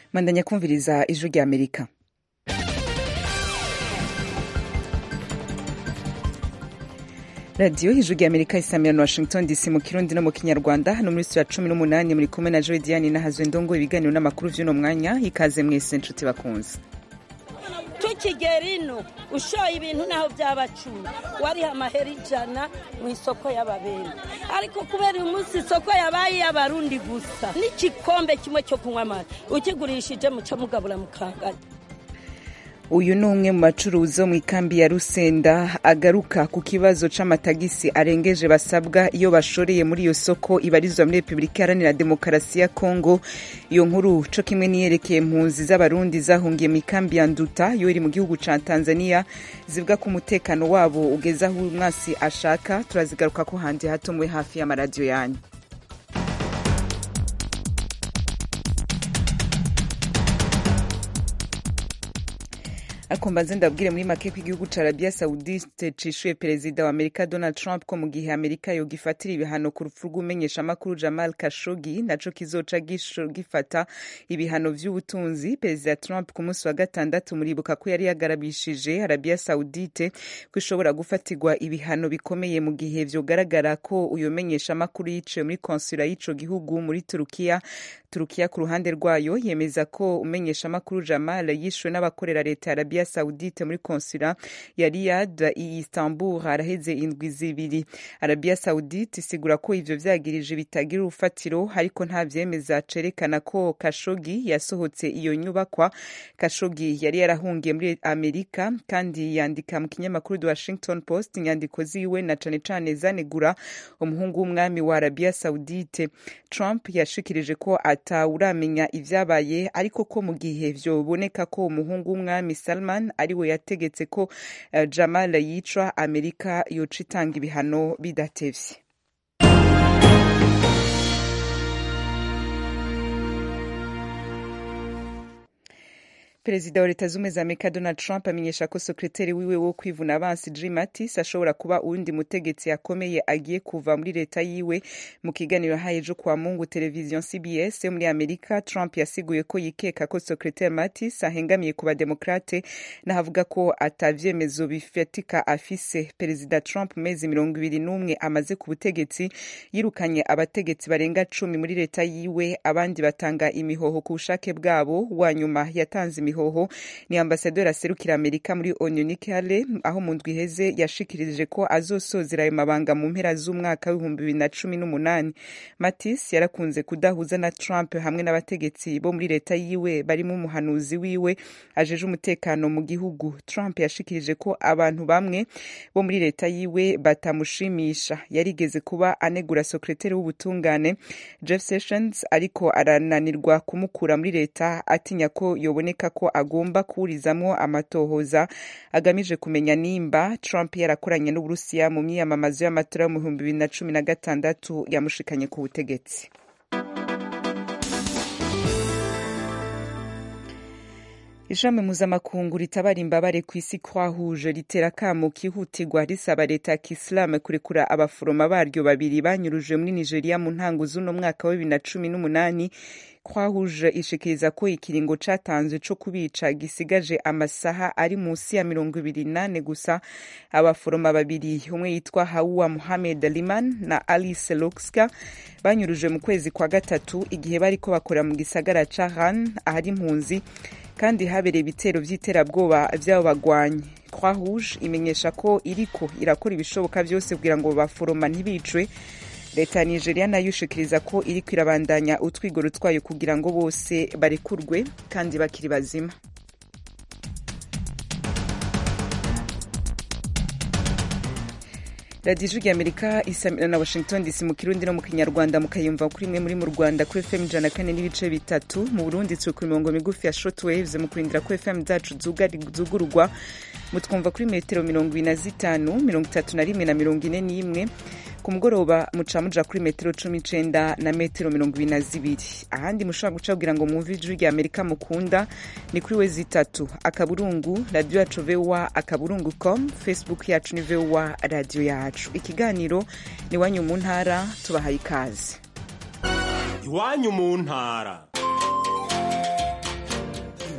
mandanya kumviriza ijwi rya amerika radiyo ijwi rya amerika isamira na washington dc mu kirundi no mu kinyarwanda hano muri sura cumi n'umunani muri kumwe na joy diane nahazwe ndongo ibiganiro n'amakuru vy'uno mwanya ikaze mwese nshuti bakunze tukigera ino ushoye ibintu naho byaba cumi wariha amahera ijana mu isoko y'ababera ariko kubera uyu munsi isoko yabaye iy'abarundi gusa n'igikombe kimwe cyo kunywa amata ukigurishije muca mugabura mukanganya uyu ni umwe mu bacuruzi bo mu ikambi ya rusenda agaruka ku kibazo c'amatagisi arengeje basabwa iyo bashoreye muri iyo soko ibarizwa muri repubulika iharanira demokarasi ya kongo iyo nkuru co kimwe niyerekeye impunzi z'abarundi zahungiye mu ikambi ya nduta yo iri mu gihugu ca tanzania zivuga ko umutekano wabo ugeze aho umwasi ashaka turazigaruka ko handi hato mube hafi y'amaradiyo yanyu ariko mbanze ndabwire muri make ko igihugu ca arabia saudite cishuye perezida wa amerika donald trump ko mu gihe amerika yogifatira ibihano ku rupfu rw'umumenyeshamakuru jamal kashogi naco kizoca gifata ibihano vy'ubutunzi perezida trump ku munsi wa gatandatu muribuka ko yari yagarabishije arabia saudite ko ishobora gufatirwa ibihano bikomeye mu gihe vyogaragara ko uyo menyeshamakuru yiciwe muri konsula y'ico gihugu muri turukiya turukiya ku ruhande rwayo yemeza ko umenyeshamakuru jamal yishwe n'abakorera leta ya arabia saudite muri konsula ya riyad i istanbul haraheze indwi zibiri arabia saudite isigura ko ivyo vyagirije bitagira urufatiro ariko nta vyemeza cerekana ko kashogi yasohotse iyo nyubakwa kashogi yari yarahungiye muri amerika kandi yandika mu kinyamakuru the washington post inyandiko ziwe na cane cane zanegura umuhungu w'umwami wa arabia saudite trump yashikirije ko atawuramenya ivyabaye ariko ko mu gihe vyoboneka ko umuhungu w'umwami salman ariwe yategetse ko uh, jamal yicwa amerika yoca itanga ibihano bidatevye perezida wa leta z'ubumwe za amerika donald trump amenyesha ko sekreteri wiwe wo kwivuna abansi jim mattis ashobora kuba uwundi mutegetsi akomeye agiye kuva muri leta yiwe mu kiganiro yahaye ejo kwa mungu televiziyo cbs yo muri amerika trump yasiguye ko yikeka ko sekreteri mattis ahengamiye ku bademokrate n'ahavuga ko atavyemezo bifatika afise perezida trump mu mezi mirongo ibiri n'umwe amaze ku butegetsi yirukanye abategetsi barenga cumi muri leta yiwe abandi batanga imihoho ku bushake bwabo wa nyuma yatanze imihoho ni ambasaderi aserukira amerika muri onu Nikki Haley aho mu ndwi iheze yashikirije ko azosozera ayo mabanga mu mpera z'umwaka w'ibihumbi bibiri na cumi n'umunani matis yarakunze kudahuza na trump hamwe n'abategetsi bo muri leta yiwe barimo umuhanuzi wiwe ajeje umutekano mu gihugu trump yashikirije ko abantu bamwe bo muri leta yiwe batamushimisha yarigeze kuba anegura sekreteri w'ubutungane jeff sessions ariko arananirwa kumukura muri leta atinya ko yoboneka ko agomba kuwurizamwo amatohoza agamije kumenya nimba trump yarakoranye n'uburusiya mu myiyamamazo y'amatora yo mu bihumbi bibiri na cumi na gatandatu yamushikanye ku butegetsi ishami mpuzamakungu ritabara imbabare ku isi kwahuje ritera akamo kihutirwa risaba leta ya kisilamu kurekura abaforoma baryo babiri banyuruje muri nigeria mu ntango z'uno mwaka wa bibiri na cumi n'umunani kwahuje ishikiriza ko ikiringo catanzwe co kubica gisigaje amasaha ari musi ya mirongo ibiri nane gusa abaforoma babiri umwe yitwa hauwa muhamed liman na alice lokska banyuruje mu kwezi kwa gatatu igihe bariko bakorera mu gisagara ca han ahari impunzi kandi habereye ibitero vy'iterabwoba vy'abo bagwanyi croix rouge imenyesha ko iriko irakora ibishoboka vyose kugira ngo baforoma ntibicwe leta ya nigeria nayo ishikiriza ko iriko irabandanya utwigoro twayo kugira ngo bose barekurwe kandi bakiri bazima radiyo ijwi rya amerika isamira na washington dc mu kirundi no mu kinyarwanda mukayumva kuri imwe muri mu rwanda kuri fm ijana kane n'ibice bitatu mu burundi turi ku mirongo migufi ya shortwaves mu kurindira ko fm zacu zugururwa mutwumva kuri metero mirongo ibiri na zitanu mirongo itatu na rimwe na mirongo ine n'imwe ku mugoroba muca muja kuri metero cumi n'icenda na metero mirongo ibiri na zibiri ahandi mushobora guca kugira ngo mwumve ijwi rya amerika mukunda ni kuri we zitatu akaburungu radiyo yacu vowa akaburungu com facebook yacu ni vowa radiyo yacu ikiganiro ni iwanyu mu ntara tubahaye ikaze iwanyu mu ntara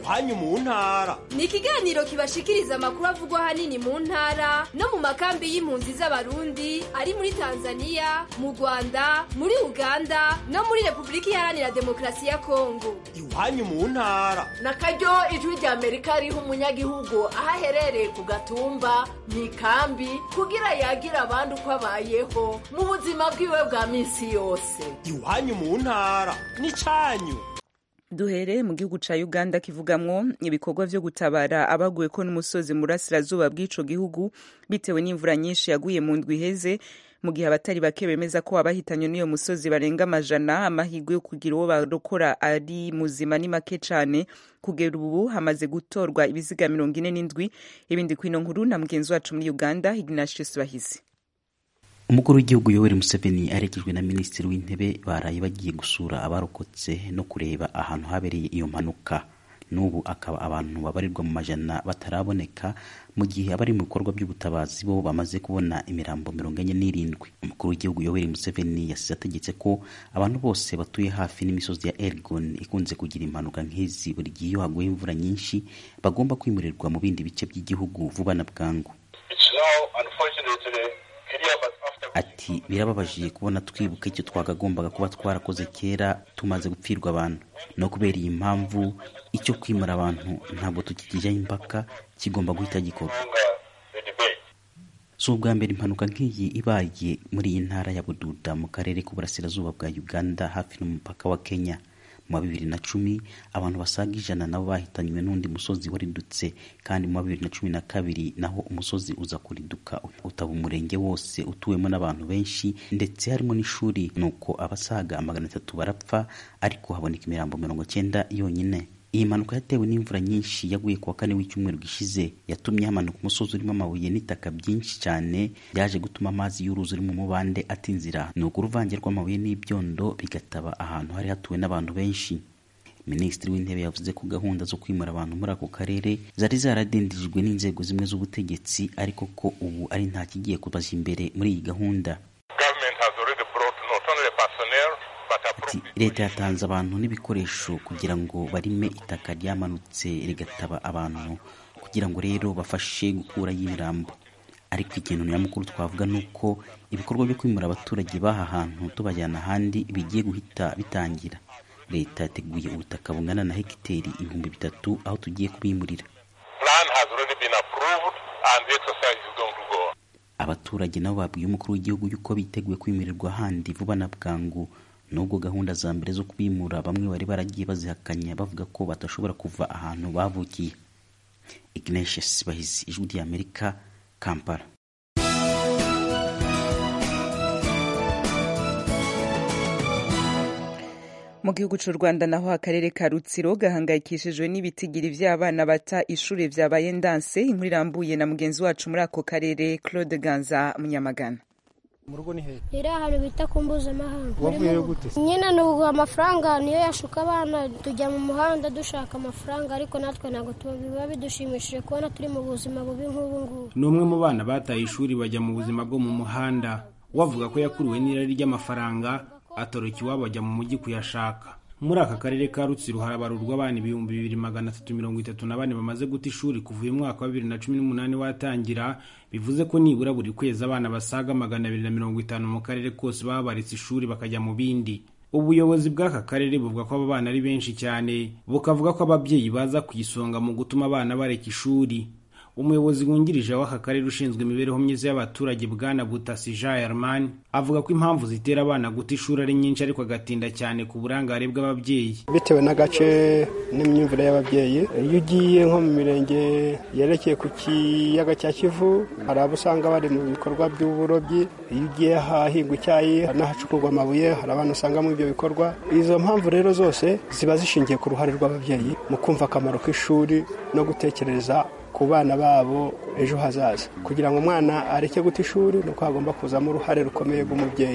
iwanyu mu ntara ni ikiganiro kibashikiriza amakuru avugwa ahanini mu ntara no mu makambi y'impunzi z'abarundi ari muri tanzania mu rwanda muri uganda no muri repubulika iharanira demokarasi ya kongo iwanyu mu ntara na karyo ijwi rya amerika riha umunyagihugu aho aherereye ku gatumba mu ikambi kugira yagira abandi uko abayeho mu buzima bwiwe bwa minsi yose iwanyu mu ntara n'icyanyu duhere mu gihugu ca uganda kivugamwo ibikorwa vyo gutabara abaguye ko n'umusozi mu burasirazuba bw'ico gihugu bitewe n'imvura nyinshi yaguye mu ndwi iheze mu gihe abatari bake bemeza ko abahitanywe n'iyo musozi barenga amajana amahirwe yo kugira uwo barokora ari muzima ni make cane kugera ubu hamaze gutorwa ibiziga mirongo ine n'indwi ibindi kwino nkuru na mugenzi wacu muri uganda ignatius bahizi umukuru w'igihugu yoweri museveni aherekejwe na minisitiri w'intebe baraye bagiye gusura abarokotse no kureba ahantu habereye iyo mpanuka n'ubu akaba abantu babarirwa mu majana bataraboneka mu gihe abari mu bikorwa by'ubutabazi bo bamaze kubona imirambo mirongo enye n'irindwi umukuru w'igihugu yoweri museveni yasize ategetse ko abantu bose batuye hafi n'imisozi ya elgon ikunze kugira impanuka nk'izi buri gihe iyo haguye imvura nyinshi bagomba kwimurirwa mu bindi bice by'igihugu vuba na bwangu ati birababaje kubona twibuka icyo twagagombaga kuba twarakoze kera tumaze gupfirwa abantu no kubera iyi mpamvu icyo kwimura abantu ntabwo tukikijyaho impaka kigomba guhita gikorwa si ubwa mbere impanuka nk'iyi ibaye muri iyi ntara ya bududa mu karere k'uburasirazuba bwa uganda hafi n'umupaka wa kenya mu wa bibiri na cumi abantu basaga ijana nabo bahitanywe n'undi musozi waridutse kandi mu wa bibiri na cumi na kabiri naho umusozi uza kuriduka utaba umurenge wose utuwemo n'abantu benshi ndetse harimo n'ishuri nuko abasaga magana atatu barapfa ariko haboneka imirambo mirongo cyenda yonyine iyi mpanuka yatewe n'imvura nyinshi yaguye ku wa kane w'icyumweru gishize yatumye hamanuka umusozi urimo amabuye n'itaka byinshi cyane byaje gutuma amazi y'uruzi uri mu mubande ata inzira ni uko uruvange rw'amabuye n'ibyondo bigataba ahantu hari hatuwe n'abantu benshi minisitiri w'intebe yavuze ko gahunda zo kwimura abantu muri ako karere zari zaradindijwe n'inzego zimwe z'ubutegetsi ariko ko ubu ari nta kigiye kubaza imbere muri iyi gahunda ati leta yatanze abantu n'ibikoresho kugira ngo barime itaka ryamanutse rigataba abantu kugira ngo rero bafashe gukuraho imirambo ariko ikintu nyamukuru twavuga ni uko ibikorwa byo kwimura abaturage b'aha hantu tubajyana ahandi bigiye guhita bitangira leta yateguye ubutaka bungana na hegiteri ibihumbi bitatu aho tugiye kubimurira abaturage nabo babwiye umukuru w'igihugu yuko biteguye kwimurirwa ahandi vuba na bwangu nubwo gahunda za mbere zo kubimura bamwe bari baragiye bazihakanya bavuga ko badashobora kuva ahantu bavukiye ignatius bahizi ijwi ry'amerika kampala mu gihugu cy'u rwanda naho akarere ka rutsiro gahangayikishijwe n'ibitigiri by'abana bata ishuri vyabaye ndanse inkuru irambuye na mugenzi wacu muri ako karere claude ganza munyamagana mu rugo ni hehe iri ahantu bita ku mpuzamahanga wavuyeyo gute nyine ni uguha amafaranga niyo yashuka abana tujya mu muhanda dushaka amafaranga ariko natwe ntabwo biba bidushimishije kubona turi mu buzima bubi nk'ubu ngubu ni umwe mu bana bataye ishuri bajya mu buzima bwo mu muhanda wavuga ko yakuruwe n'irari ry'amafaranga atoroka iwabo ajya mu mujyi kuyashaka muri aka karere ka rutsiro harabarurwa abana ibihumbi bibiri magana atatu mirongo itatu na bane bamaze guta ishuri kuva uyu mwaka wa bibiri na cumi n'umunani watangira bivuze ko nibura buri kwezi abana basaga magana abiri na mirongo itanu mu karere kose baba baretse ishuri bakajya mu bindi ubuyobozi bw'aka karere buvuga ko aba bana ari benshi cyane bukavuga ko ababyeyi baza ku isonga mu gutuma abana bareka ishuri umuyobozi wungirije w'aka karere ushinzwe imibereho myiza y'abaturage bwana butasi jean herman avuga ko impamvu zitera abana guta ishuri ari nyinshi ariko agatinda cyane ku burangare bw'ababyeyi bitewe n'agace n'imyumvire y'ababyeyi iyo ugiye nko mu mirenge yerekeye ku kiyaga cya kivu hari abo usanga bari mu bikorwa by'uburobyi iyo ugiye ahahingwa icyayi n'ahacukurwa amabuye hari abana usanga muri ibyo bikorwa izo mpamvu rero zose ziba zishingiye ku ruhare rw'ababyeyi mu kumva akamaro k'ishuri no gutekereza ku bana babo ejo hazaza kugira ngo umwana areke guta ishuri ni uko hagomba kuzamo uruhare rukomeye rw'umubyeyi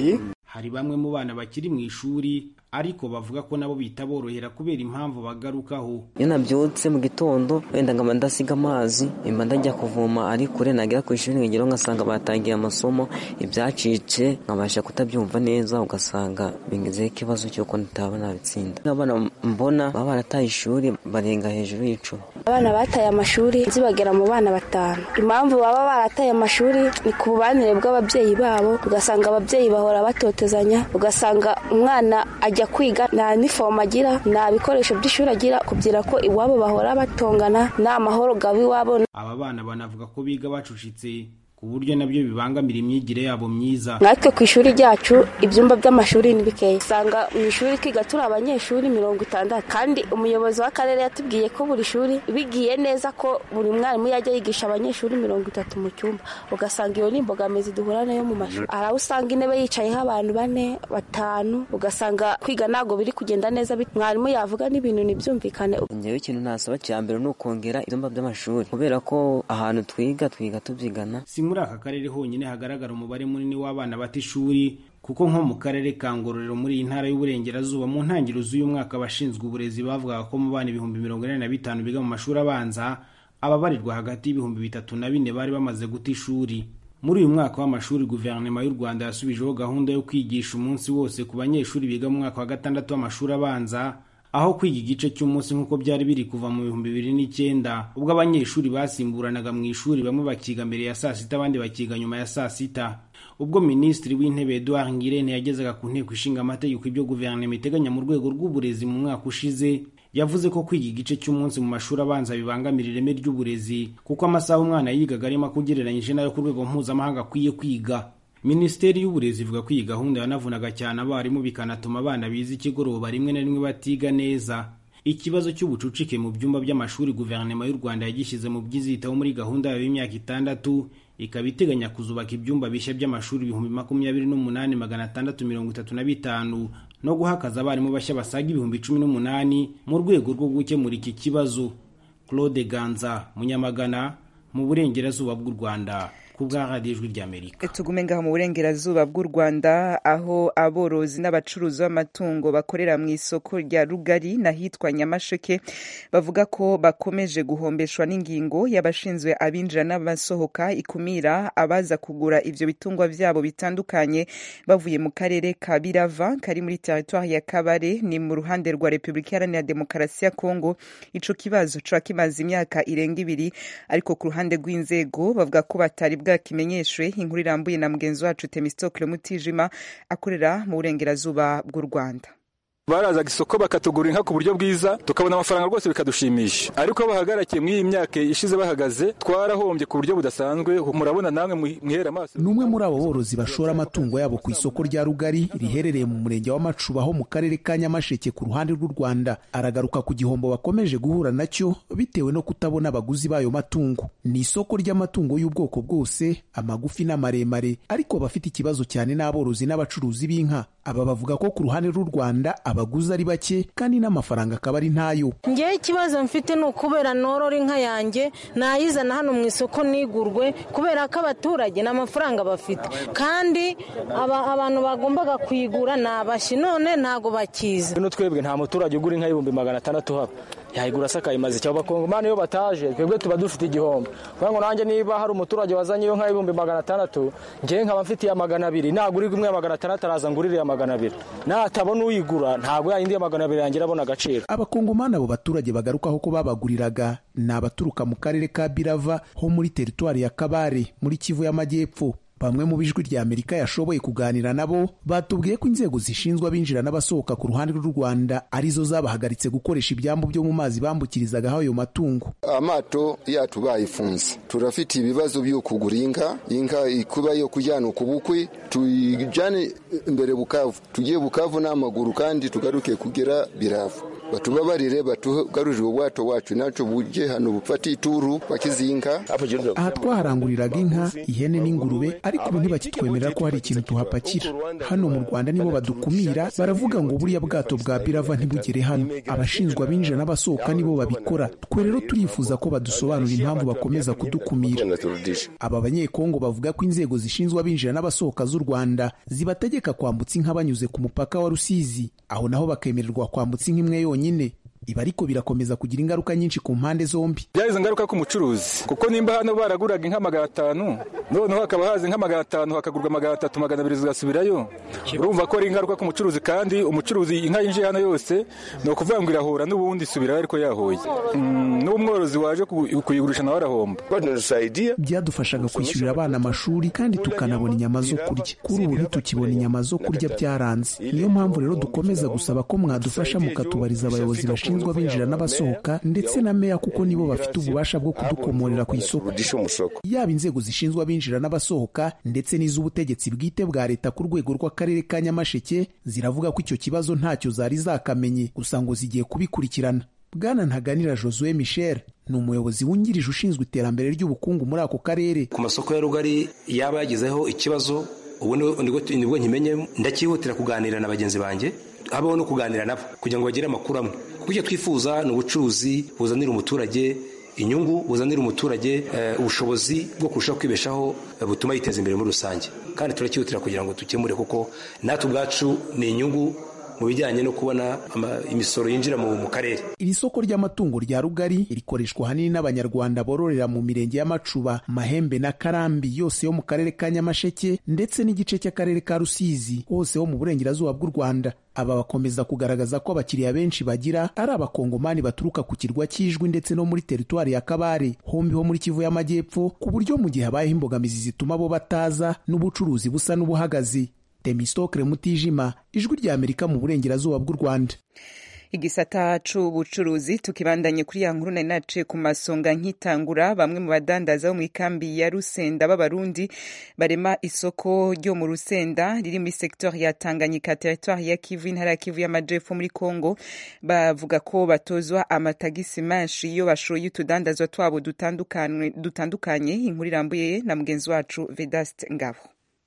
hari bamwe mu bana bakiri mu ishuri ariko bavuga ko nabo bitaborohera kubera impamvu bagarukaho iyo nabyutse mu gitondo wenda nkaba ndasiga amazi mba ndajya kuvoma ari kure nagera ku ishuri nkageraho ngasanga batangiye amasomo ibyacitse nkabasha kutabyumva neza ugasanga bingezeho ikibazo cy'uko ntitaba nabitsinda abana mbona baba barataye ishuri barenga hejuru y'icumi abana bataye amashuri zibagera mu bana batanu impamvu baba barataye amashuri ni ku bubanire bw'ababyeyi babo ugasanga ababyeyi bahora batotezanya ugasanga umwana ajya kwiga nta nifomu agira nta bikoresho by'ishuri agira kugira ko iwabo bahora batongana nta mahoro gaba iwabo aba bana banavuga ko biga bacucitse ku buryo nabyo bibangamira imyigire yabo myiza natwe ku ishuri ryacu ibyumba by'amashuri ni bikeya usanga mu ishuri twiga turi abanyeshuri mirongo itandatu kandi umuyobozi w'akarere yatubwiye ko buri shuri bigiye neza ko buri mwarimu yajya yigisha abanyeshuri mirongo itatu mu cyumba ugasanga iyo ni imbogamizi duhura nayo mu mashuri hari aho usanga intebe yicayeho abantu bane batanu ugasanga kwiga ntabwo biri kugenda neza mwarimu yavuga n'ibintu ntibyumvikane ngewe ikintu nasaba cya mbere ni ukongera ibyumba by'amashuri kubera ko ahantu twiga twiga tubyigana muri aka karere honyine hagaragara umubare munini w'abana bata ishuri kuko nko mu karere ka ngororero muri iyi ntara y'uburengerazuba mu ntangiriro z'uyu mwaka abashinzwe uburezi bavugaga ko mu bana ibihumbi mirongo ine na bitanu biga mu mashuri abanza ababarirwa hagati y'ibihumbi bitatu na bine bari bamaze guta ishuri muri uyu mwaka w'amashuri guverinoma y'u rwanda yasubijeho gahunda yo kwigisha umunsi wose ku banyeshuri biga mu mwaka wa gatandatu w'amashuri abanza aho kwiga igice cy'umunsi nk'uko byari biri kuva mu bihumbi bibiri n'icyenda ubwo abanyeshuri basimburanaga mu ishuri bamwe bakiga mbere ya saa sita abandi bakiga nyuma ya saa sita ubwo minisitiri w'intebe eduard ngirente yagezaga ku nteko ishinga amategeko ibyo guverinoma iteganya mu rwego rw'uburezi mu mwaka ushize yavuze ko kwiga igice cy'umunsi mu mashuri abanza bibangamira ireme ry'uburezi kuko amasaha umwana yigaga arimo ugereranyije n'ayo ku rwego mpuzamahanga akwiye kwiga minisiteri y'uburezi ivuga ko iyi gahunda yanavunaga cyane abarimu bikanatuma abana biza ikigoroba rimwe na rimwe batiga neza ikibazo cy'ubucucike mu byumba by'amashuri guverinoma y'u rwanda yagishyize mu byizitaho muri gahunda yayo y'imyaka itandatu ikaba iteganya kuzubaka ibyumba bishya by'amashuri ibihumbi makumyabiri n'umunani magana atandatu mirongo itatu na bitanu no guhakaza abarimu bashya basaga ibihumbi cumi n'umunani mu rwego rwo gukemura iki kibazo claude ganza munyamagana mu burengerazuba bw'u rwanda ku bwa radiyo ijwi ry'amerika tugume ngaho mu burengerazuba bw'u rwanda aho aborozi n'abacuruzi b'amatungo bakorera mu isoko rya rugari n'ahitwa nyamasheke bavuga ko bakomeje guhombeshwa n'ingingo y'abashinzwe abinjira n'abasohoka ikumira abaza kugura ivyo bitungwa vyabo bitandukanye bavuye mu karere ka birava kari muri teritwari ya kabare ni mu ruhande rwa repubulika iharanira demokarasi ya kongo ico kibazo ca kimaze imyaka irenga ibiri ariko ku ruhande rw'inzego bavuga ko batari bwakimenyeshwe inkuru irambuye na mugenzi wacu temistokle mutijima akorera mu burengerazuba bw'u rwanda barazaga isoko bakatugura inka ku buryo bwiza tukabona amafaranga rwose bikadushimisha ariko aho bahagarakiye muri iyi myaka ishize bahagaze twarahombye ku buryo budasanzwe murabona namwe mwihera amaso ni umwe muri abo borozi bashora amatungo yabo ku isoko rya rugari riherereye mu murenge wa macuba ho mu karere ka nyamasheke ku ruhande rw'u rwanda aragaruka ku gihombo bakomeje guhura nacyo bitewe no kutabona abaguzi b'ayo matungo ni isoko ry'amatungo y'ubwoko bwose amagufi n'amaremare ariko bafite ikibazo cyane n'aborozi n'abacuruzi b'inka aba bavuga ko ku ruhande rw'u rwanda abaguzi ari bake kandi n'amafaranga akaba ari ntayo ngewe ikibazo mfite ni ukubera norora inka yanjye nayizana hano mu isoko nigurwe kubera ko abaturage nta mafaranga bafite kandi abantu bagombaga kuyigura ni abashi none ntabwo bakiza bino twebwe nta muturage ugura inka y'ibihumbi magana atandatu haba yayigura asakaye maze cyangwa abakongomani iyo bataje twebwe tuba dufite igihombo kugira ngo nanjye niba hari umuturage wazanye iyo nka y'ibihumbi magana atandatu ngewe nkaba mfitiye magana abiri nagura imwe ya magana atandatu araza ngurire ya magana abiri natabona uyigura ntabwo yayindi ya magana abiri yangira abona agaciro abakongomani abo baturage bagarukaho ko babaguriraga ni abaturuka mu karere ka birava ho muri teritwari ya kabare muri kivu y'amajyepfo bamwe mu bijwi rya amerika yashoboye kuganira nabo batubwiye ko inzego zishinzwe abinjira n'abasohoka ku ruhande rw'u rwanda arizo zabahagaritse gukoresha ibyambu byo mu mazi bambukirizagaho ayo matungo amato yacu bayifunze turafite ibibazo byo kugura inka inka kuba yo kujyana ku bukwe tuyijyane imbere bukavu tugiye bukavu n'amaguru kandi tugaruke kugera biravu batubabarire batugarurire ubwato wacu nacyo bujye hano bufate ituru bakizinga aha twaharanguriraga inka ihene n'ingurube ariko ubu ntibakitwemerera ko hari ikintu tuhapakira hano mu rwanda nibo badukumira baravuga ngo buriya bwato bwa birava ntibugere hano abashinzwe abinjira n'abasohoka nibo babikora twe rero turifuza ko badusobanurira impamvu bakomeza kudukumira aba banyekongo bavuga ko inzego zishinzwe abinjira n'abasohoka z'u rwanda zibategeka kwambutsa inka banyuze ku mupaka wa rusizi aho naho bakemererwa kwambutsa inka imwe yonyine ibi ariko birakomeza kugira ingaruka nyinshi ku mpande zombi byagize ingaruka ku mucuruzi kuko nimba hano baraguraga inka magana atanu noneho hakaba haza inka magana atanu hakagurwa magana atatu magana abiri zigasubirayo urumva ko ari ingaruka ku mucuruzi kandi umucuruzi inka yinjiye hano yose ni ukuvuga ngo irahura n'ubundi isubirayo ariko yahoye n'umworozi waje kuyigurisha nawe arahomba byadufashaga kwishyurira abana amashuri kandi tukanabona inyama zo kurya kuri ubu ntitukibona inyama zo kurya byaranze niyo mpamvu rero dukomeza gusaba ko mwadufasha mukatubariza abayobozi bashinzwe abinjira n'abasohoka ndetse na meya kuko nibo bafite ububasha bwo kudukomorera ku isoko yaba inzego zishinzwe abinjira n'abasohoka ndetse n'iz'ubutegetsi bwite bwa leta ku rwego rw'akarere ka nyamasheke ziravuga ko icyo kibazo ntacyo zari zakamenye gusa ngo zigiye kubikurikirana bwana ntaganira josue michel ni umuyobozi wungirije ushinzwe iterambere ry'ubukungu muri ako karere ku masoko ya rugari yaba yagizeho ikibazo ubu nibwo nkimenye ndakihutira kuganira na bagenzi banjye habaho no kuganira nabo kugira ngo bagire amakuru amwe kuko icyo twifuza ni ubucuruzi buzanira umuturage inyungu buzanira umuturage ubushobozi bwo kurushaho kwibeshaho butuma yiteza imbere muri rusange kandi turakihutira kugira ngo dukemure kuko natwe ubwacu ni inyungu mu bijyanye no kubona imisoro yinjira mu karere iri soko ry'amatungo rya rugari rikoreshwa ahanini n'abanyarwanda bororera mu mirenge y'amacuba mahembe na karambi yose yo mu karere ka nyamasheke ndetse n'igice cy'akarere ka rusizi hose ho mu burengerazuba bw'u rwanda aba bakomeza kugaragaza ko abakiriya benshi bagira ari abakongomani baturuka ku kirwa cy'ijwi ndetse no muri teritwari ya kabare hombi ho muri kivu y'amajyepfo ku buryo mu gihe habayeho imbogamizi zituma bo bataza n'ubucuruzi busa n'ubuhagaze temistokre mutijima ijwi rya amerika mu burengerazuba bw'u rwanda igisata c'ubucuruzi tukibandanye kuri ya nkuru nari naciye ku masonga nkitangura bamwe mu badandaza bo mu ikambi ya rusenda b'abarundi barema isoko ryo mu rusenda riri muri sektori ya tanganyika teritwari ya kivu intara ya kivu y'amajepfo muri congo bavuga ko batozwa amatagisi menshi iyo bashoye utudandazwa twabo dutandukanye inkuru irambuye na mugenzi wacu vedaste ngabo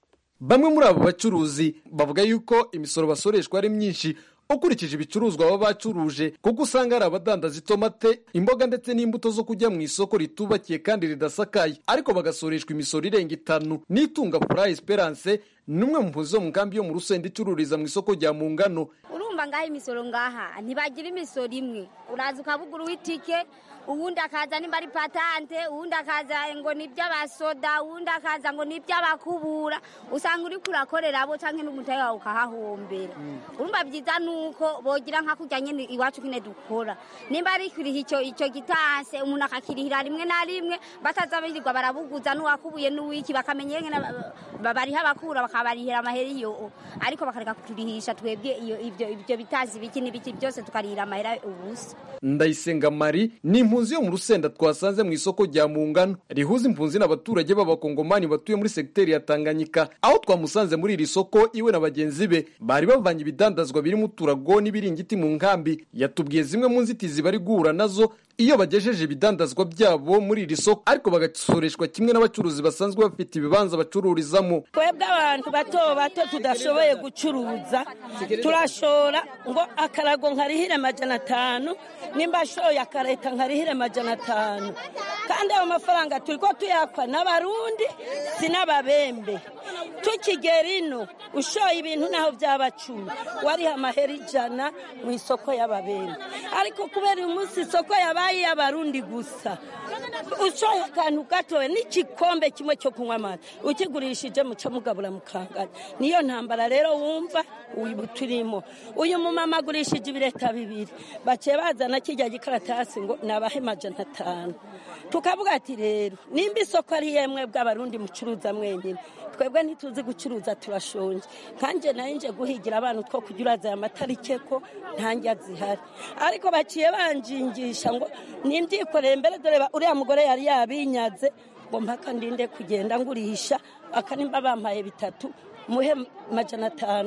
bamwe muri abo bacuruzi bavuga yuko imisoro basoreshwa ari myinshi ukurikije ibicuruzwa baba bacuruje kuko usanga hari abadandaza itomate imboga ndetse n'imbuto zo kujya mu isoko ritubakiye kandi ridasakaye ariko bagasoreshwa imisoro irenga itanu n'itunga pura esperance n'umwe mu mpunzi zo mu nkambi yo mu rusenda icururiza mu isoko rya mu ngano urumva ngaho imisoro ngaha ntibagira imisoro imwe uraza ukabugura uw'itike uwundi akaza nimba ari patante uwundi akaza ngo ni iby'abasoda uwundi akaza ngo ni iby'abakubura usanga uri kurakorera abo cyangwa n'umutahe wawe ukahahombera urumva byiza ni uko bogira nka kurya nyine iwacu nyine dukora nimba ari kuriha icyo icyo gitanse umuntu akakirihira rimwe na rimwe bataza birirwa barabuguza n'uwakubuye n'uwiki bakamenya nyine bariha abakura bakabarihira amahera iyo ariko bakareka kuturihisha twebwe ibyo ibyo bitazi ibiki n'ibiki byose tukarihira amahera ubusa ndayisenga mari ni impunzi yo mu rusenda twasanze mu isoko rya mungano rihuza impunzi n'abaturage b'abakongomani batuye muri segiteri ya tanganyika aho twamusanze muri iri soko iwe na bagenzi be bari bavanye ibidandazwa birimo uturago n'ibiringiti mu nkambi yatubwiye zimwe mu nzitizi bari guhura nazo iyo bagejeje ibidandazwa byabo muri iri soko ariko bagasoreshwa kimwe n'abacuruzi basanzwe bafite ibibanza bacururizamo twebwe abantu bato bato tudashoboye gucuruza turashora ngo akarago nkarihire amajana atanu nimba ashoye akareta nkarihire amajana atanu kandi ayo mafaranga turi ko tuyakwa n'abarundi si n'ababembe tukigera ino ushoye ibintu naho byaba cumi wariha amahera ijana mu isoko y'ababembe ariko kubera uyu munsi isoko yabaye iy'abarundi gusa ushoye akantu gatoya n'igikombe kimwe cyo kunywa amata ukigurishije muca mugabura mukangana niyo ntambara rero wumva ubu turimo uyu mumama agurishije ibireta bibiri baciye bazana kijya gikaratasi ngo nabahe amajana atanu tukavuga ati rero nimba isoko ari yemwe bw'abarundi mucuruza mwenyine twebwe ntituzi gucuruza turashonje nkanjye nayo nje guhigira abantu two kujya uraza aya matarike ko ntange zihari ariko baciye banjingisha ngo nimbyikore mbere dore uriya mugore yari yabinyaze ngo mpaka ndinde kugenda ngurisha akanimba bampaye bitatu muhe majana atanu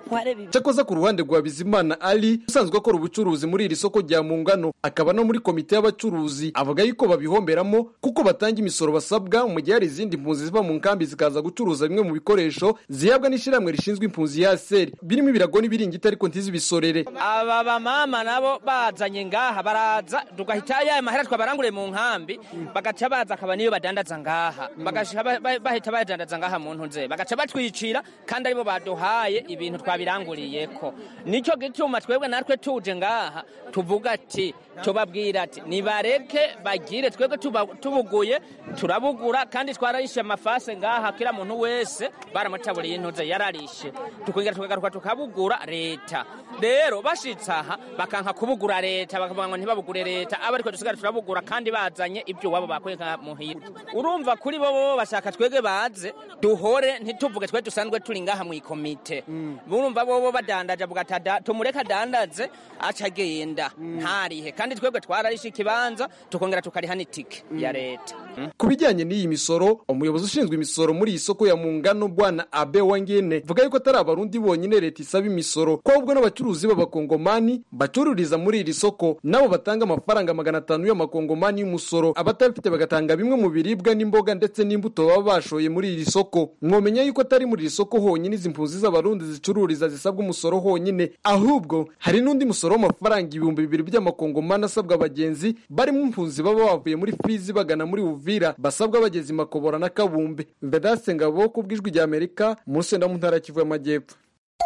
wareba cyakoze ku ruhande rwa bizimana ali usanzwe akora ubucuruzi muri iri soko rya mungano akaba no muri komite y'abacuruzi avuga yuko babihomberamo kuko batanga imisoro basabwa mu gihe hari izindi mpunzi ziva mu nkambi zikaza gucuruza bimwe mu bikoresho zihabwa n'ishyirahamwe rishinzwe impunzi ya seri birimo ibirago n'ibiringiti ariko ntizibisorere aba bamama nabo bazanye ngaha baraza tugahita ya mahera twabaranguriye mu nkambi bagaca baza akaba niyo badandaza ngaha bagaca ba- ba- bahita badandaza ngaha mu ntuze bagaca batwicira kandi aribo baduhaye ibintu twabiranguriyeko nicyo gituma twebwe natwe tuje ngaha tuvuga ati tubabwira ati nibareke bagire twebwe tuba- tubuguye turabugura kandi twararishe amafase ngaha kila muntu wese baramutaburiye intuze yararishe tukongera tukagaruka tukabugura leta rero bashitse aha bakanka kubugura leta bakavuga ngo ntibabugure leta aba ariko dusigara turabugura kandi bazanye ibyo iwabo bakuye nka muhira urumva kuri bo bo bashaka twebwe baze duhore ntituvuge twe dusanzwe turi ngaha mu ikomite urumva bo bo badandaje avuga ati "Ada- tumureke adandaze aca agenda ntarihe kandi twebwe twararishe ikibanza tukongera tukariha n'itike ya leta ku bijyanye n'iyi misoro umuyobozi ushinzwe imisoro muri iyi soko ya mungano bwana abe wangene vuga yuko atari abarundi bonyine leta isaba imisoro ko ahubwo n'abacuruzi b'abakongomani bacururiza muri iri soko nabo batanga amafaranga magana atanu y'amakongomani y'umusoro abatabifite bagatanga bimwe mu biribwa n'imboga ndetse n'imbuto baba bashoye muri iri soko mwomenya yuko atari muri iri soko honyine izi mpunzi z'abarundi zicururiza zisabwa umusoro honyine ahubwo hari n'undi musoro w'amafaranga ibihumbi bibiri by'amakongomani asabwa abagenzi barimo impunzi baba bavuye muri fizi bagana muri uvira basabwa bageze i makobora na kabumbe mbedase ngabo ku bw'ijwi rya amerika mu rusenda mu ntara ya kivu y'amajyepfo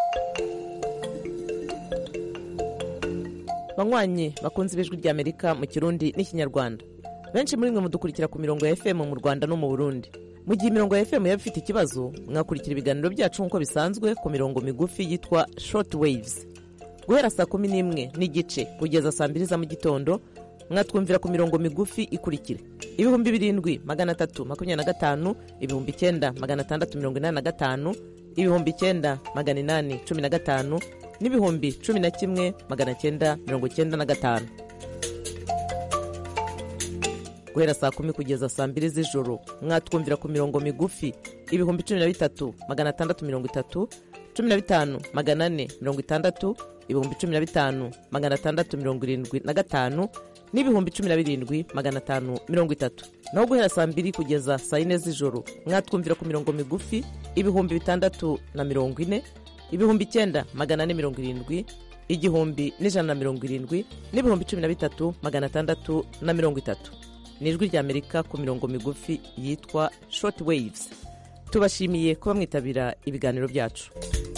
banywanyi bakunze ibijwi rya amerika mu kirundi n'ikinyarwanda benshi muri mwe mudukurikira ku mirongo ya fm mu rwanda no mu burundi mu gihe imirongo ya fm yaba ifite ikibazo mwakurikira ibiganiro byacu nk'uko bisanzwe ku mirongo migufi yitwa short waves guhera saa kumi n'imwe n'igice kugeza saa mbiri za mu gitondo mwatwumvira ku mirongo migufi ikurikira ibihumbi birindwi magana atatu makumyabiri na gatanu ibihumbi icyenda magana atandatu mirongo inani na gatanu ibihumbi icyenda magana inani cumi na gatanu n'ibihumbi cumi na kimwe magana cyenda mirongo cyenda na gatanu guhera saa kumi kugeza saa mbiri z'ijoro mwatwumvira ku mirongo migufi ibihumbi cumi na bitatu magana atandatu mirongo itatu cumi na bitanu magana ane mirongo itandatu ibihumbi cumi na bitanu magana atandatu mirongo irindwi na gatanu n'ibihumbi cumi na birindwi magana atanu mirongo itatu naho guhera saa mbiri kugeza saa yine z'ijoro mwatwumvira ku mirongo migufi ibihumbi bitandatu na mirongo ine ibihumbi icyenda magana ane mirongo irindwi igihumbi n'ijana na mirongo irindwi n'ibihumbi cumi na bitatu magana atandatu na mirongo itatu ni ijwi rya amerika ku mirongo migufi yitwa short waves tubashimiye kuba mwitabira ibiganiro byacu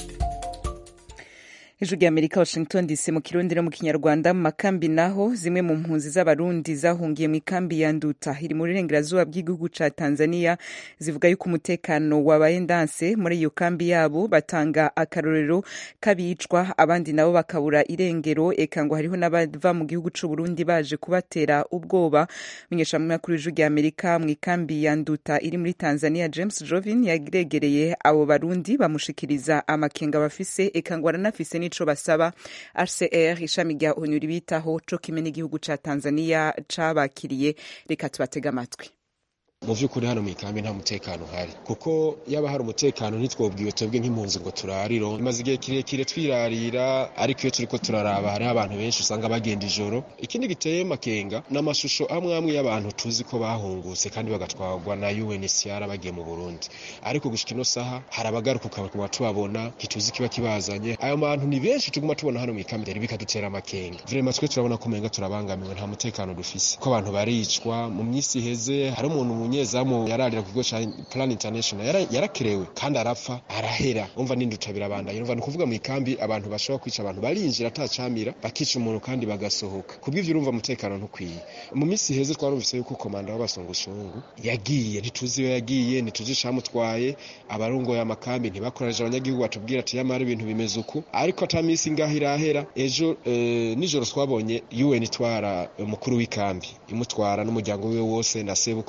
ijwi rya amerika washington dc mu kirundi no mu kinyarwanda mu makambi naho zimwe mu mpunzi z'abarundi zahungiye mu ikambi ya nduta iri mu burengerazuba bw'igihugu ca tanzania zivuga yuko umutekano wabaye ndanse muri iyo kambi yabo batanga akarorero k'abicwa abandi nabo bakabura irengero eka ngo hariho n'abava mu gihugu c'u burundi baje kubatera ubwoba menyeshamakuru w'ijwi rya amerika mu ikambi ya nduta iri muri tanzania james jovin yaregereye abo barundi bamushikiriza amakenga bafise eka ngo aranafise n'ico basaba rcr ishami rya onu ribitaho co kimwe n'igihugu ca tanzania cabakiriye reka tubatege amatwi mu by'ukuri hano mu ikambi nta mutekano uhari kuko yaba hari umutekano ntitwobwiwe twebwe nk'impunzi ngo turariro bimaze igihe kirekire twirarira ariko iyo turiko turaraba hariho abantu benshi usanga bagenda ijoro ikindi giteye makenga ni amashusho amwe amwe y'abantu tuzi ko bahungutse kandi bagatwarwa na UNHCR bagiye mu Burundi ariko gushika ino saha hari abagaruka ukaba tubabona ntituzi kiba kibazanye ayo bantu ni benshi tuguma tubona hano mu ikambi rero bikadutera amakenga vraiment twe turabona ko umenga turabangamiwe nta mutekano dufise ko abantu baricwa mu minsi iheze hari umuntu umunyezamu yararira ku kigo ca Plan International yara- yarakerewe kandi arapfa arahera umva n'induta birabandanya umva ni ukuvuga mu ikambi abantu bashobora kwica abantu barinjira atacamira bakica umuntu kandi bagasohoka kubw'ivyo urumva umutekano ntukwiye mu minsi iheze twarumvise yuko komanda w'abasongosungu yagiye ntituzi iyo yagiye ntituzi icamutwaye abarongoye amakambi ntibakoranije abanyagihugu batubwira ati yamara ibintu bimeze uku ariko ata minsi ngaho irahera ejo eh, nijoro twabonye UN itwara umukuru w'ikambi imutwara n'umuryango wiwe wose na sebukwe bose irabatwara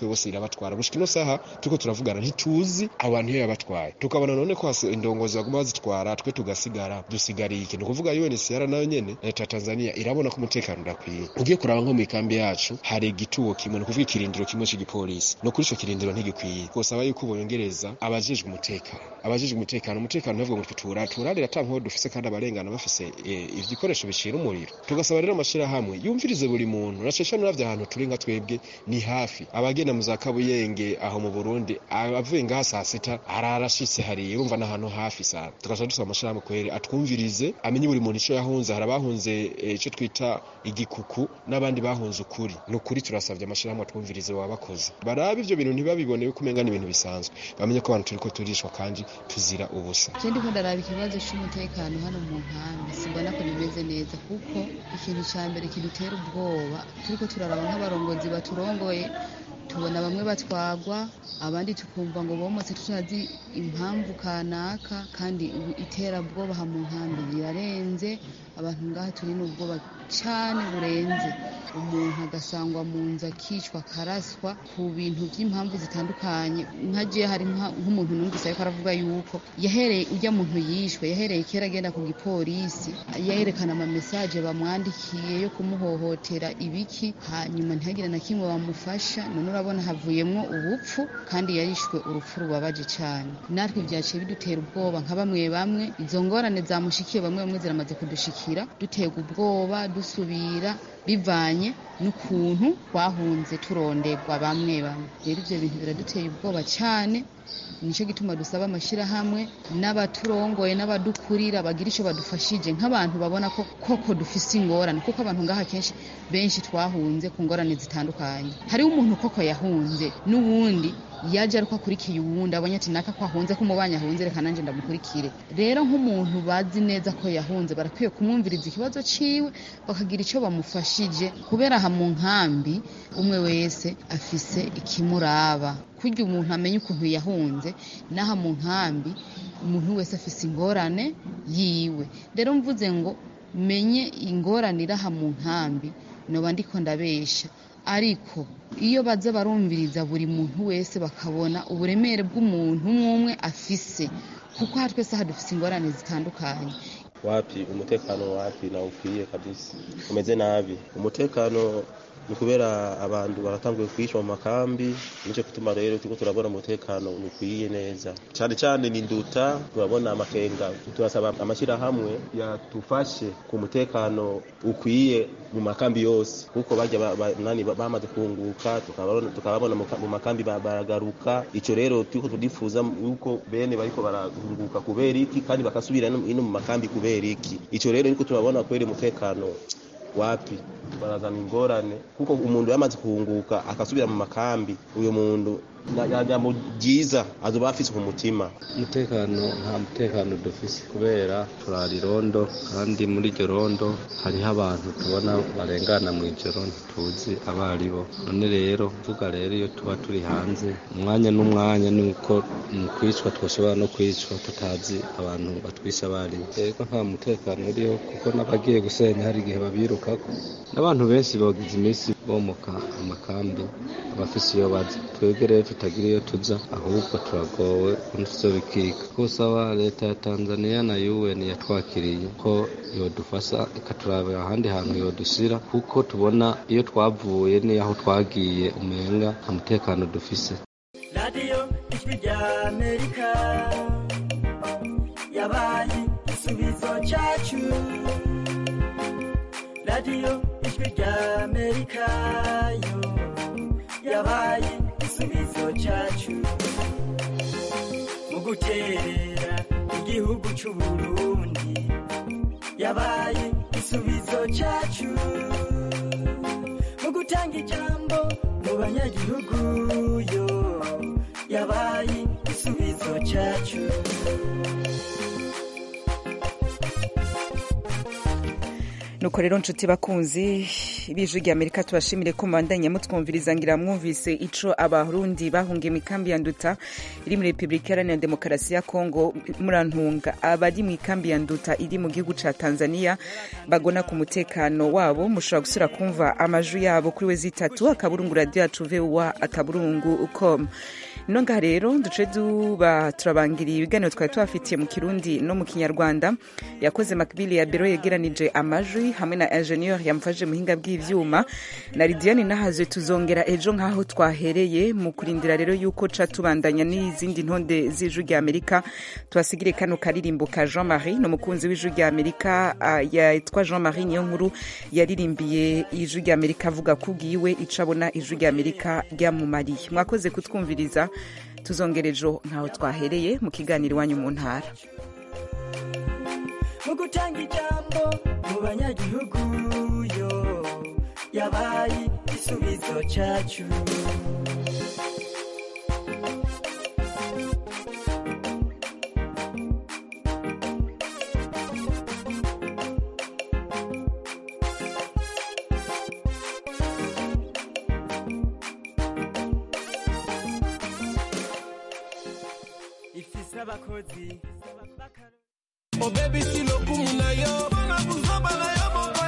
yabatwara gushika ino saha turiko turavugana ntituzi abo bantu iyo yabatwaye tukabona none ko hasi- indongozi baguma bazitwara twe tugasigara dusigariye iki ni ukuvuga UNHCR nayo nyene na leta ya Tanzania irabona ko umutekano udakwiye ugiye kuraba nko mu ikambi yacu hari igituwo kimwe ni ukuvuga ikirindiro kimwe c'igipolisi no kuri ico kirindiro ntigikwiye twosaba yuko bongereza abajejwe umutekano abajejwe umutekano umutekano ntavuga ngo tutura turarira ata nkoho dufise kandi abarengana bafise eh, ibikoresho bicira umuriro tugasaba rero amashirahamwe yumvirize buri muntu na cece nuravye ahantu turi nka twebwe ni hafi abagenda mu za kabuyenge aho mu burundi avuye ngaha saa sita ararashitse hariya urumva n'ahantu hafi sana tugaca dusaba amashirahamwe kwere atwumvirize amenye buri muntu ico yahunze hari abahunze eh, ico twita igikuku n'abandi bahunze ukuri ni ukuri turasavye amashirahamwe atwumvirize baba bakoze barabe ivyo bintu ntibabibone yuko umenga ni ibintu bisanzwe bamenye ko abantu turiko turishwa kandi tuzira ubusa je ndiko ndaraba ikibazo c'umutekano hano mu nkambi simbona ko bimeze neza kuko ikintu ca mbere kidutera ubwoba turiko turaraba nk'abarongozi baturongoye tubona bamwe batwagwa abandi tukumva ngo bomotse tutazi impamvu kanaka kandi ubu iterabwoba aha mu nkambi rirarenze abantu ngaha turi n'ubwoba cane burenze umuntu agasangwa mu nzu akicwa akaraswa ku bintu by'impamvu zitandukanye nka je hari nka- nk'umuntu numvise ariko aravuga yuko yahereye ujya muntu yishwe yahereye kera agenda ku gipolisi yerekana amamesaje bamwandikiye yo kumuhohotera ibiki hanyuma ntihagire na kimwe bamufasha none urabona havuyemwo ubupfu kandi yarishwe urupfu rubabaje cyane natwe byaciye bidutera ubwoba nka bamwe bamwe izo ngorane zamushikiye bamwe bamwe ziramaze kudushikira duterwa ubwoba dusubira bivanye n'ukuntu twahunze turonderwa bamwe bamwe rero ivyo bintu biraduteye ubwoba cyane nicyo gituma dusaba amashyirahamwe n'abaturongoye n'abadukurira bagira icyo badufashije nk'abantu babona ko koko dufise ingorane kuko abantu ngaha kenshi benshi twahunze ku ngorane zitandukanye hariho umuntu koko yahunze n'uwundi yaje ariko akurikiye uwundi abonye ati naka ko ahunze ko umubanyi ahunze reka nanjye ndamukurikire rero nk'umuntu bazi neza ko yahunze barakwiye kumwumviriza ikibazo ciwe bakagira icyo bamufashije kubera aha mu nkambi umwe wese afise ikimuraba kurya umuntu amenye ukuntu yahunze n'aha mu nkambi umuntu wese afise ingorane yiwe rero mvuze ngo menye ingorane iri aha mu nkambi noba ndiko ndabesha ariko iyo baza barumviriza buri muntu wese bakabona uburemere bw'umuntu umwe umwe afise kuko aha twese aha dufise ingorane zitandukanye wapi umutekano wapi na ukwiye kabisa umeze nabi umutekano ni kubera abantu baratanguye kwishwa mu makambi nicyo gituma rero turiko turabona umutekano ukwiye neza cyane cyane ni nduta turabona amakenga turasaba amashyirahamwe yatufashe ku mutekano ukwiye mu makambi yose kuko bajya ba- ba- nani ba- bamaze kunguka tukababona tukababona mu ka- mu makambi ba- baragaruka ico rero turiko turifuza yuko bene bariko barahunguka kubera iki kandi bakasubira ino ino mu makambi kubera iki ico rero niko turabona kweri umutekano wapi barazana ingorane kuko umuntu yamaze kuhunguka akasubira mu makambi uyo muntu mu byiza azoba afise ku mutima umutekano nta mutekano dufise kubera turara irondo kandi muri iryo rondo hariho abantu tubona barengana mu ijoro ntituzi abo ari bo none rero vuga rero iyo tuba turi hanze umwanya n'umwanya ni uko mu kwicwa twashobora no kwicwa tutazi abantu batwisha abo ari bo rero nta mutekano uriho kuko n'abagiye gusenya hari igihe babirukako n'abantu benshi bogize iminsi bomoka amakambi abafise iyo baza twebwe rero tutagira iyo tuza ahubwo turagowe ukuntu tuzobikika kusaba leta ya tanzania na un yatwakiriye ko yodufasha ikaturabira ahandi hantu yodushira kuko tubona iyo twavuye n'iyaho twagiye umenga nta mutekano dufise radiyo ijwi rya amerika yabaye igisubizo cyacu radiyo ijwi rya amerika yo yabaye igisubizo cyacu mu guterera igihugu cy'u burundi yabaye igisubizo cyacu mu gutanga ijambo mu banyagihugu yo yabaye igisubizo cyacu nuko rero nshuti bakunzi b'ijwi rya amerika tubashimire ko mubandanya mutwumviriza ngira mwumvise ico abarundi bahungiye mu ikambi ya nduta iri muri repubulika iharanira demokarasi ya kongo murantunga abari mu ikambi ya nduta iri mu gihugu ca tanzania bagona ku mutekano wabo mushobora gusubira kumva amajwi yabo kuri we zitatu akaburungu radiyo yacu vowa akaburungu com ino ngaha rero duce duba turabangiriye ibiganiro twari tubafitiye mu kirundi no mu kinyarwanda yakoze makibili ya biro yegeranije amajwi hamwe na ingenieur yamufashe muhinga bw'ivyuma na lidiane nahazwe tuzongera ejo nk'aho twahereye mu kurindira rero yuko ca tubandanya n'izindi ntonde z'ijwi rya amerika tubasigire kano karirimbo ka jean marie ni umukunzi w'ijwi rya amerika uh, yitwa jean marie niyo nkuru yaririmbiye ijwi rya amerika avuga ko ubwiwe ico abona ijwi rya amerika ryamumariye mwakoze kutwumviriza tuzongera ejo ntaho twahereye mu kiganiro iwanyu mu ntara mu gutanga ijambo mu banyagihugu yo yabaye igisubizo cyacu ifise abakozi Oh baby, si lokumu na yo, bana kuzaba na yo.